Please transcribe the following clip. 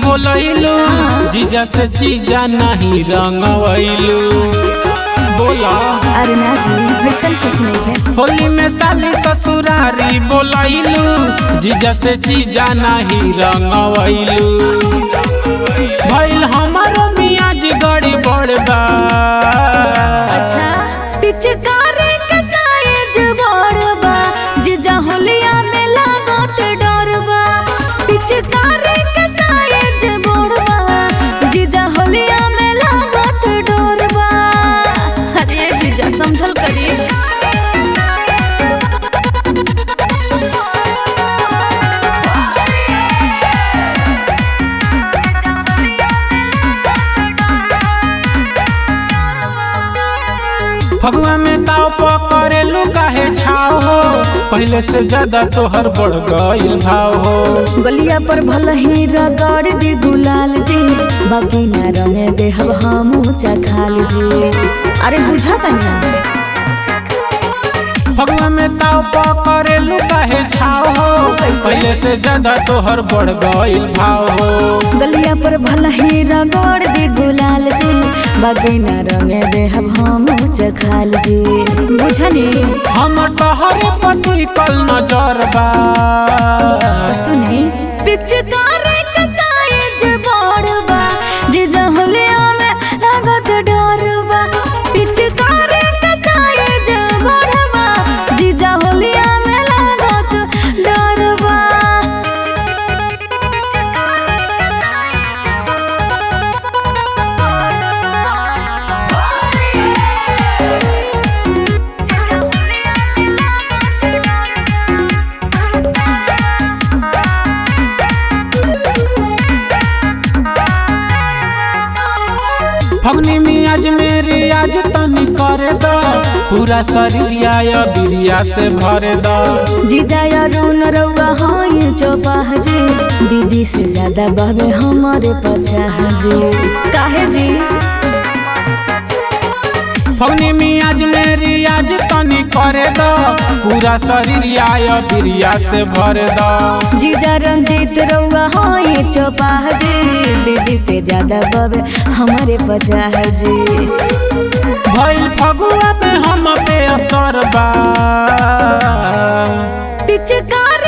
बोलैलू जीजा से जीजा नहीं रंगवैलू बोला अरे ना जी वैसन कुछ नहीं है होली में साली ससुरारी बोलैलू जीजा से जीजा नहीं रंगवैलू भइल हमारो मियाज गड़ी बड़बा अच्छा पिचकारी के साइज बड़बा जीजा होलिया में लागत डरबा पिचकारी के साइज बड़बा जीजा होलिया में लागत डरबा अरे जीजा समझल करिए फगुआ में ताव पकड़ेलू काहे छाव हो पहले से ज्यादा तोहर बढ़ गइल भाव हो गलिया पर भल ही रगड़ दे गुलाल जी बाकी न रंगे देहब हमू चखाल जी अरे बुझा तनिया फगुआ में ताव पकड़ेलू काहे छाव हो कैसे? पहले से ज्यादा तोहर बढ़ गइल भाव हो गलिया पर भल ही रगड़ दे गुलाल जी बाकी न रंगे देहब हमू चखाल जी बुझनी हम तोहरे पति कल नजर बा सुनी पिचकारी के साइज बड़बा जे जहलिया में लागत डरबा पिचकारी के साइज बड़बा जे जहलिया में लागत डरबा फगनी मियाज मेरी आज तनी कर दो पूरा शरीर या बिरिया से भर दो जीजा अरुण रउआ हाय चौपाह जी दीदी से ज्यादा बहबे हमारे पचाह जी काहे जी फगनी मियाज मेरी आज तनी करे दो पूरा शरीर या बिरिया से भर दो जीजा रंजीत रउआ हाय चौपाह जी दीदी से ज्यादा बबे हमारे पचाह जी भइल फगुआ में हम पे असर बा पिचकार